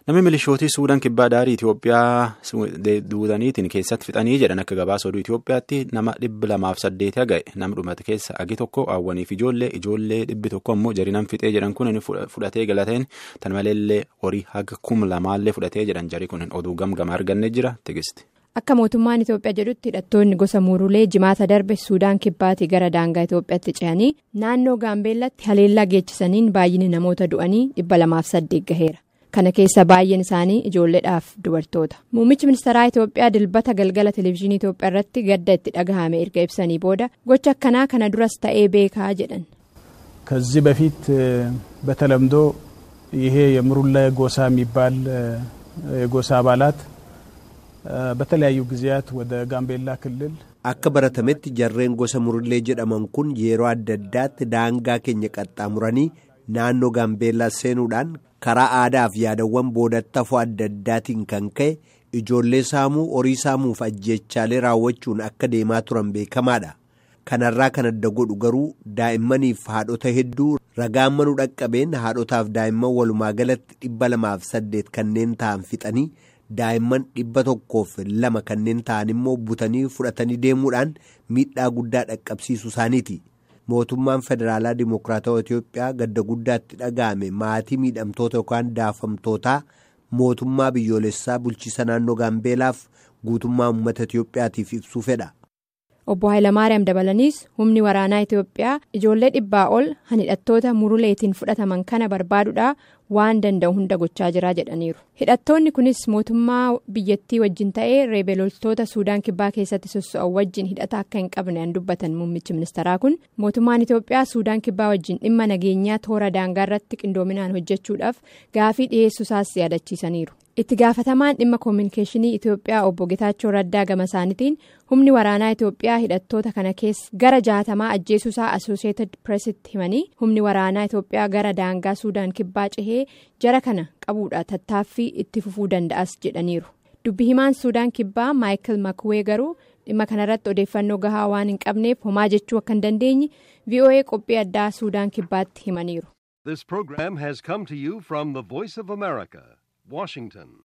Namni milishootii Suudaan kibbaa daarii Itoophiyaa duudaniitiin keessatti fixanii jedhan akka gabaasa oduu Itoophiyaatti nama dhibba lamaaf saddeetii ga'e nama dhumate keessa agi tokko hawwaniif ijoollee ijoollee dhibbi tokko immoo jarinan fixee jedhan kun fudhatee galateen tan maleellee horii haga kum lamaallee fudhatee jedhan jari kun oduu gamgama argannee jira tigisti. Akka mootummaan Itoophiyaa jedhutti hidhattoonni gosa muurulee jimaata darbe Suudaan kibbaatii gara daangaa Itoophiyaatti ce'anii naannoo Gaambeellatti haleellaa geechisaniin baay'inni namoota du'anii dhibba lamaaf saddeet gaheera. Kana keessa baay'een isaanii ijoolleedhaaf dubartoota. Muummichi ministeeraa Itoophiyaa dilbata galgala televezyiinii Itoophiyaa irratti gadda itti dhagahame erga ibsanii booda gocha akkanaa kana duras ta'ee beekaa jedhan. ከዚህ በፊት በተለምዶ ይሄ የሙሩሌ ጎሳ የሚባል የጎሳ አባላት በተለያዩ ጊዜያት ወደ ጋምቤላ ክልል akka baratametti jarreen gosa murullee jedhaman kun yeroo adda addaatti daangaa keenya qaxxaamuranii naannoo gaambeellaa seenuudhaan karaa aadaaf yaadawwan boodattafoo adda addaatiin kan ka'e ijoollee saamuu horii saamuuf ajjeechaalee raawwachuun akka deemaa turan beekamaadha. kanarraa kan adda godhu garuu daa'immaniif haadhota hedduu ragaan manuu dhaqqabeen haadhotaaf daa'imman walumaa galatti dhibba lamaaf saddeet kanneen ta'an fixanii daa'imman dhibba tokkoof lama kanneen ta'an immoo butanii fudhatanii deemuudhaan miidhaa guddaa dhaqqabsiisu isaaniiti. mootummaan federaalaa dimokiraatawaa Itoophiyaa gadda guddaatti dhaga'ame maatii miidhamtoota yookaan daafamtootaa mootummaa biyyoolessaa bulchiisa naannoo gaambeelaaf guutummaa uummata Itoophiyaatiif ibsuu fedha. Obbo Hayilamaariyaam dabalaniis humni waraanaa Itoophiyaa ijoollee dhibbaa ol hidhattoota muruleetiin fudhataman kana barbaaduudhaa waan danda'u hunda gochaa jira jedhaniiru. Hidhattoonni kunis mootummaa biyyattii wajjin ta'ee reebeeloltoota Suudaan kibbaa keessatti soso'an wajjin hidhata akka hin qabne an dubbatan muummichi ministeeraa kun mootummaan Itoophiyaa Suudaan kibbaa wajjin dhimma nageenyaa toora daangaa irratti qindoominaan hojjechuudhaaf gaafii dhiyeessuusaas yaadachiisaniiru. itti gaafatamaan dhimma koominikeeshinii Itoophiyaa obbo Getaachoo Raddaa gama isaaniitiin humni waraanaa Itoophiyaa hidhattoota kana keessa gara jaatamaa ajjeesuusaa Asooseetid Pireesitti himanii humni waraanaa Itoophiyaa gara daangaa Suudaan kibbaa cehee jara kana qabuudha tattaaffii itti fufuu danda'as jedhaniiru. Dubbi himaan Suudaan kibbaa Maayikil Makuwee garuu dhimma kanarratti odeeffannoo gahaa waan hin qabneef homaa jechuu akka hin dandeenye VOA qophii addaa Suudaan kibbaatti himaniiru. This program has come to you from the Voice of America, Washington.